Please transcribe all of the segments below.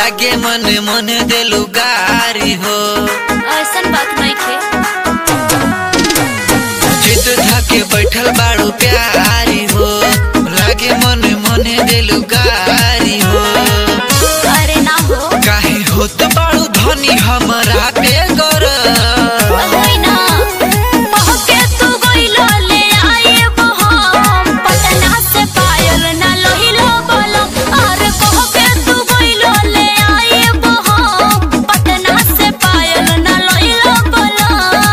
लागे मन मन देलू गारी हो ऐसन बात नहीं खे चित धके बैठल बाड़ू प्यारी हो लागे मन मन देलू गारी हो अरे ना हो काहे होत बाड़ू धनी हमरा पे गर होई ना पहके तू गइलो ले आइब हम पटना से पायल ना लोहिलो बोलो अरे पहके तू गइलो ले आइब हम पटना से पायल ना लोहिलो बोलो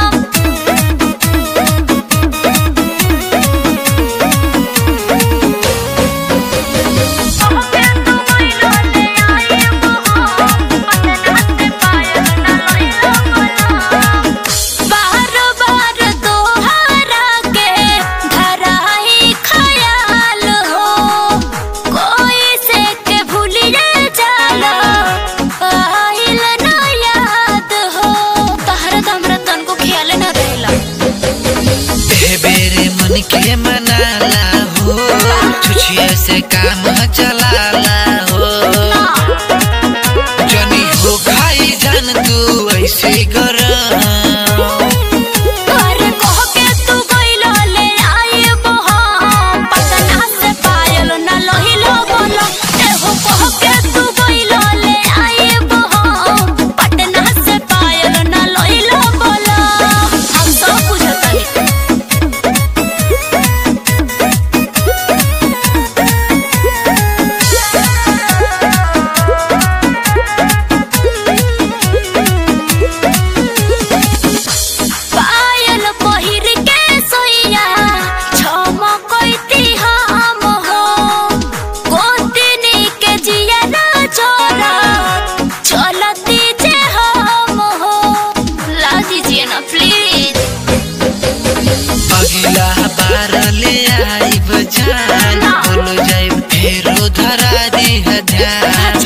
बार बार दोहरा के धराई खयाल हो कोई से के भूलिए जाला आइल ना याद हो तहरा तो हमरा तन को ख्याल न रहेला ए बेरे मन के मनाला हो छुछिया से काम चलाला हो जनी हो खाई जान तू ऐसे गर अरे कह के तू गइलो ले आइब हम पटना से पायल ना लोहिलो बोलो एहो कह के तू गइलो ले आइब हम पटना से पायल ना लोहिलो बोलो हम सब बुझतानी पायल पहिर के सोइया झमकैती हम हो गोतिनी के जिया ना छोरा चलती जे हम हो ला दीजिए ना प्लीज अगिला बार ले आइब जान बोलो जाइब फेरो धरा दी ध्यान